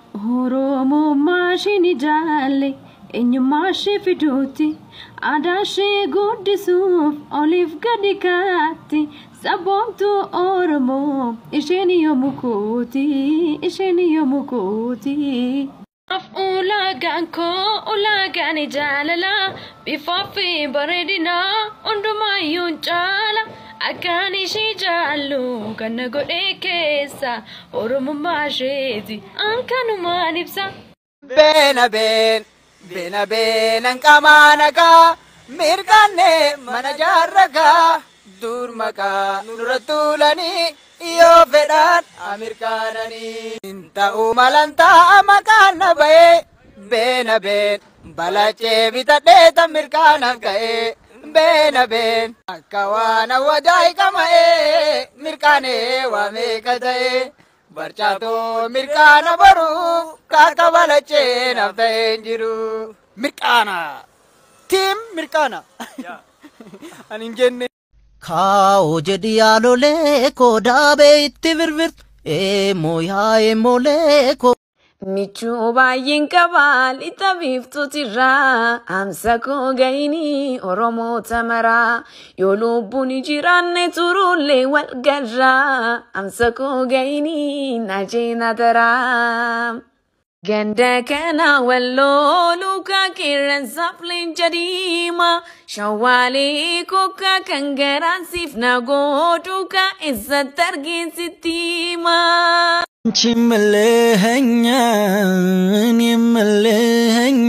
Oromummaa ishee ni jaalle eenyummaa ishee fiduuti aadaa ishee guddisuuf oliif gadi kaatti sabboontuu Oromoo isheen yommuu kooti isheen yommuu kooti. Ulaagaan koo ulaagaan jaalala bifaa fi bareedina hundumaayyuu caala akkaan ishee jaallu kan na godhee keessa oromummaa isheeti ankanumaan ibsa. Beena been, beena beenan qamaa nagaa, mirgaanne mana jaarragaa, dur maqaa nurra tuulanii, yoo fedhaan amirkaananii. Ta'uu malan ta'a maqaan na ba'ee, beena been, balachee bitadhee tan mirkaanaaf ga'ee. Beena been, akka waan hawwataa qama'ee, mirkaanee waa meeqa ta'ee. Barchaatoo mirkaana baruu kaaka balachee naaf ta'ee hin jiru. Mirkaana. Tiim mirkaana. Ani hin jenne. Kaa'oo jedhi yaalolee koo daabee itti birbirtu eemoo yaa eemoolee koo. Michuu baay'een qabaa lixa biiftuutirraa amsa koo ga'inii Oromoota maraa yoo lubbuun jiraanne turullee wal garraa amsa koo ga'inii najeena daraa. Ganda kana walloo luka qeerransaaf leenca diimaa shawwaalee kokka kan garaansiif na godhuka eessatti argeessitti himaa. አንቺ መለኸኛ እኔ መለኸኛ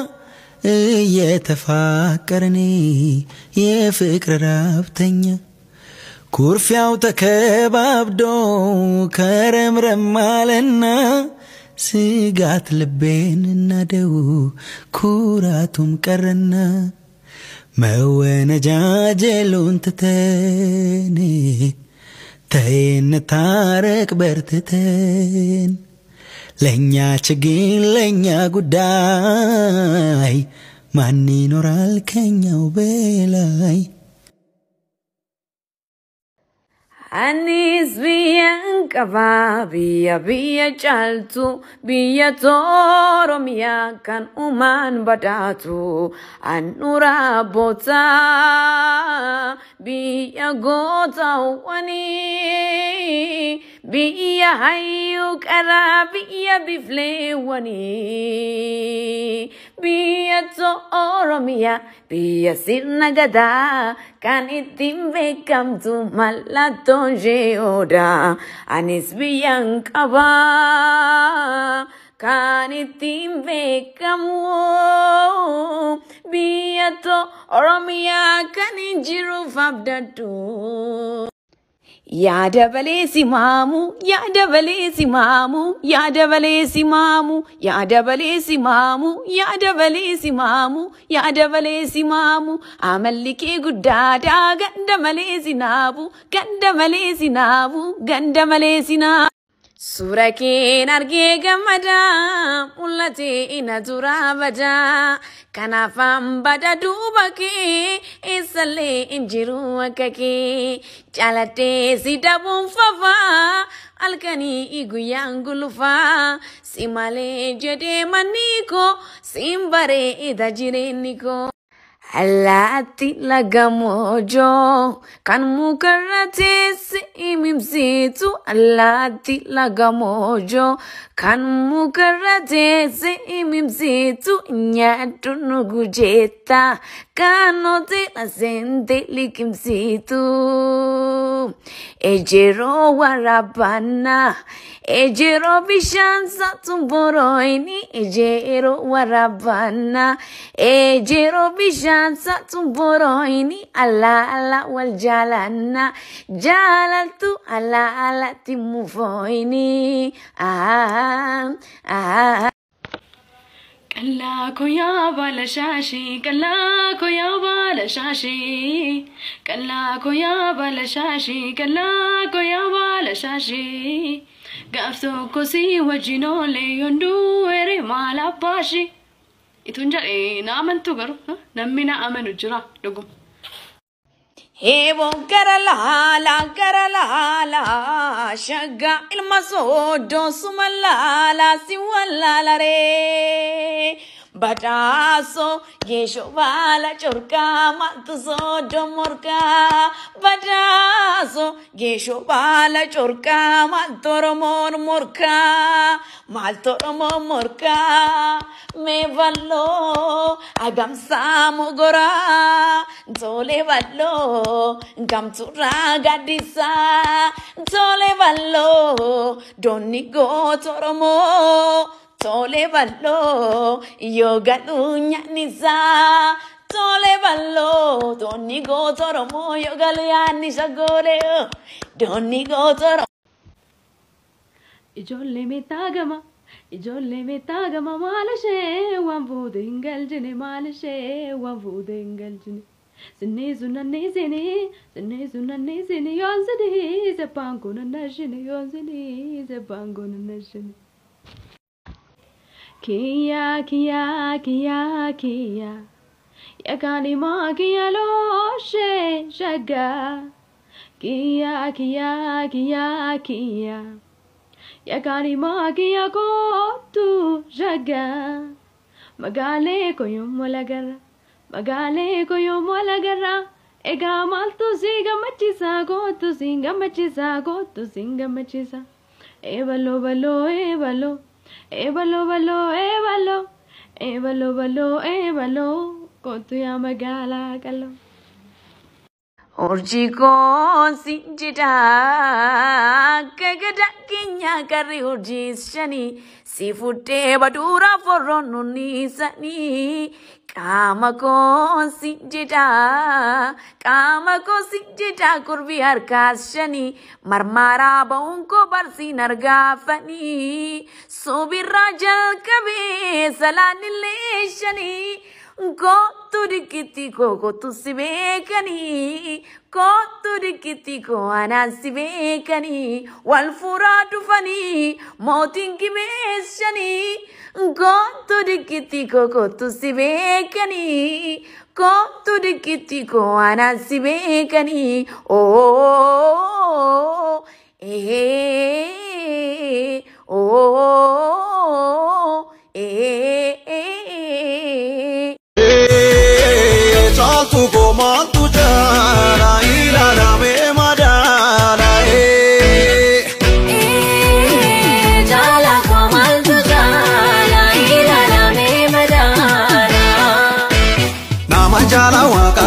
እየተፋቀርን የፍቅር ራብተኛ ኩርፊያው ተከባብዶ ከረምረም አለና ስጋት ልቤን እናደው ኩራቱም ቀረና መወነጃጀሉን ትተን ተይን ታረቅ በርትተን ለእኛ ችግኝ ለእኛ ጉዳይ ማን ይኖራል ከኛው በላይ Anis biyyan qaba biyya biyya caaltu biyya Oromiyaa kan uumaan badhaatu handhuura bootaa biyya gootaawwanii biyya hayyuu qaraa biyya bifleewwanii biyya Oromiyaa biyya sirna gadaa kan ittiin beekamtu mallattoon ishee odaa anis biyyan qabaa kan ittiin beekamu biyya Oromiyaa kan hin jiruuf abdadhu. Yaada balee simaamu, yaada balee simaamu, yaada balee simaamu, yaada balee simaamu, yaada balee simaamu, yaada balee simaamu. Amalli kee guddaadhaa ganda malee sinaabu, ganda malee sinaabu, ganda malee sinaabu. Suura keen argee gammadaa mul'atee ina turaa badaa kanaaf hambada duuba kee eessallee hin jiru akka kee jaaladhee si dabuun fafaa halkanii guyyaan gulufaa si malee jedhee manni koo siin bareeda jireenyi koo. Allaatti laga moojoo kan mukarra teesse imimsiitu allaatti laga moojoo kan mukarra teesse imimsiitu nyaadhu nugu jeetta kan hoteela seente liqimsiitu ejeroo waraabannaa ejeroo bishaan saatumboroini ejeroo waraabannaa ejeroo bishaan saatumboroini ala ala wal jaalanna jaalaltu ala alatti mufoini ah ah Qallaa koyaa baala shaashii, qallaa koyaa baala shaashii, qallaa koyaa baala shaashii, qallaa koyaa baala shaashii. Gaaf tokko si wajjin oolee yonduu ere maal abbaashi. Ituun jedhee na amantu garuu namni na amanu jira dhuguma. Eeboon gara laalaa gara laalaa shaggaa ilma sooddoo suma laalaa si wallaalaree. Badhaasoo geeshoo baala corqaa maaltu sooddoo morkaa. Badhaasoo geeshoo baala corqaa maaltu oromoon morkaa. Maaltu oromoon morkaa. Mee balloo agamsaa mogoraa. Tole balloo gamturaa gaddisaa. Tole balloo doonni goota oromoo. Tole balloo yoo gadhuu nyaannisaa. Tole balloo doonni goota oromoo yoo galu yaannisa goodee. Doonni goota oromoo. Ijoollee meettaa gama, ijoollee meettaa gama maal ishee waan fuute hin galchine maal ishee waan fuute hin galchine. Sinnii sun nannii sinii, sinnii sun nannii sinii yoon sinii sebbaan kun nannashine yoon sinii sebbaan kun nannashine. Kiyya kiyya kiyya kiyya yakaan himaa kiyya looshee shaggaa. Kiyya kiyya kiyya kiyya. Yakani magia kotu jaga Magale ko yung malagara Magale ko yung malagara Ega maltu siga machisa kotu singa machisa kotu singa machisa E balo balo e balo E balo balo e balo E balo balo e balo Kotu ya magala kalo Urjii koon si jedhaa gagada keenya garri urjii shanii si fuudhee baduura forroon nunniisanii qaama koon si jedhaa qaama koon si jedhaa kurbii harkaas shanii marmaaraa ba'uun koo barsiin argaafanii sobirraa jalqabee salaanillee shanii. Kootu dikkiti koo kootu si beekanii kootu dikkiti koo anaan si beekanii wal fuuraa dhufanii mootiin gimeessanii kootu dikkiti koo kootu si beekanii kootu dikkiti koo anaan si beekanii ooo ee ooo ee. Caaltu goomaantu jaala ilaalamee madaala. Jala kamaltu jala ilalame madara. Nama jaala waaqa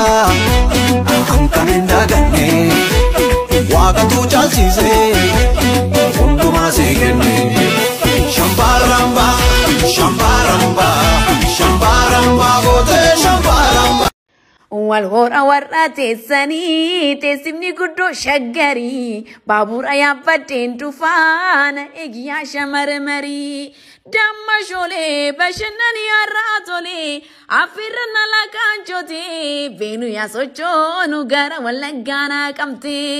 kan hin daganne waaqatu caalchise hundumaa see kenne. Shambaaramba shambaaramba shambaaramba gootee shambaaramba. Wal hora warra teessanii teessimni guddoo shaggarii baabura yaabbadheen dhufaana eegiyyaa shamarmarii damma shoolee bashannanii har'aa tolee affirra nala kaanchotee beenu yaa sochoonu gara wallaggaanaa qabtee.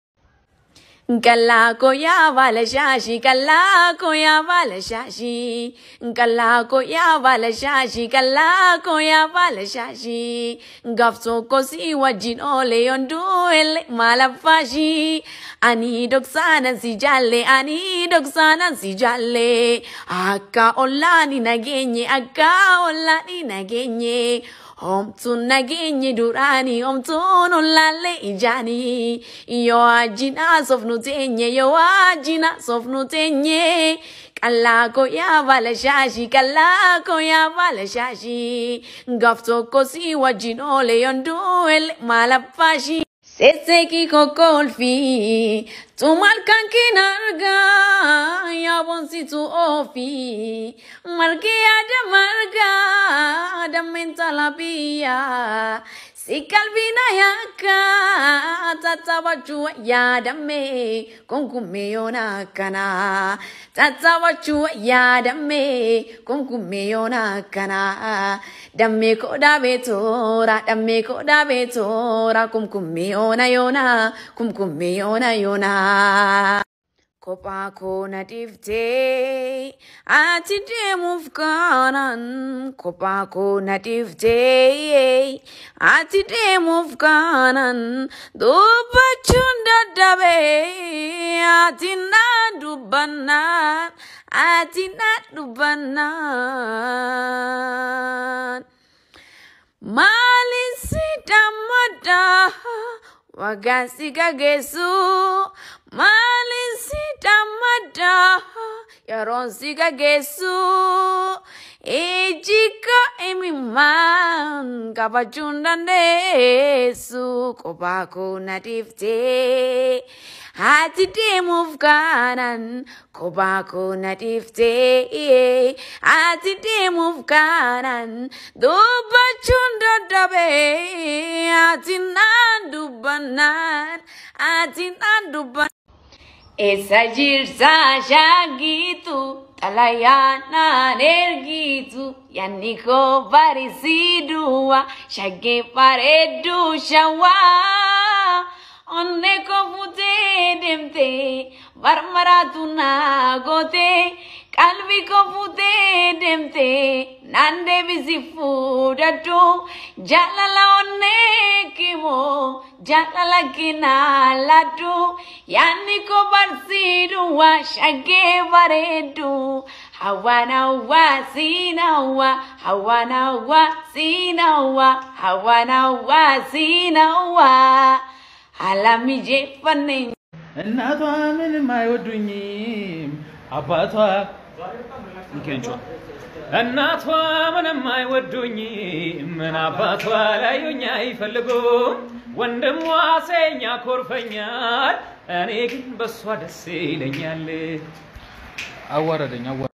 Kallaa koyaa baala shaashii kallaa koyaa baala shaashii kallaa koyaa baala shaashii kallaa koyaa baala shaashii gaaf tokko si wajjin oole yonduu elle maalafaashii ani doksaanan si jaalle ani doksaanan si jaalle akka ollaani nageenye akka ollaani nageenye. Homtuun nageenye duraanii homtuun ollaallee ijaanii yoo ajjinaa sofnu teenye yoo ajjinaa sofnu teenye qallaa koyaa baala shaashii qallaa koyaa baala shaashii gaaf tokko si wajjin oole yonduu elle maalaffaashii. Seeseekii kokkolfii tumaal kan kin argaa yaabonsitu oofii margi yaada margaa dammeen talabiyyaa si qalbiina yaakka tattaabachuu yaadamme kunkummee yoona akkana tattaabachuu yaadamme kunkummee yoona akkana dammee koodhaa beetoora dammee koodhaa beetoora kumkummee yoona yoona kumkummee yoona yoona. kophaa koo na dhiiftee ati deemuuf kaanaan kophaa koo na dhiiftee ati deemuuf kaanaan dubbachuun dadhabee ati na dubbannaan ati na dubbannaan. Maalin si dammadda waggaan si gageessu maalin si dammadda yeroon si gageessu iji koo imimmaan qabachuun dandeessu kophaa koo na dhiiftee ati deemuuf kaanaan kophaa koo na dhiiftee ati deemuuf kaanaan dubbachuun dadhabee ati naan dubbannaan ati naan dubban. Eessa jirta shaagitu xalayaa naan ergitu yaanni koo barisiiduwa shaggee bareedduu shawaa. onne ko futee deemte marmaraatu naa goote qalbii ko futee deemte naan deebisi fuudhadhu jaalala onnee kimoo jaalala kinaa ladhu yaanni ko barsiidhu waa shaggee bareeddu hawaana waa siinawa hawaana waa siinawa hawaana waa siinawa. አላሚጄፈነኝ እናቷ ምንም አይወዱኝም አባቷ እንኬንጮ እናቷ ምንም አይወዱኝም ምን አባቷ ላዩኝ አይፈልጉም ወንድሟ ሴኛ ኮርፈኛል እኔ ግን በሷ ደስ ይለኛል አዋረደኝ አዋ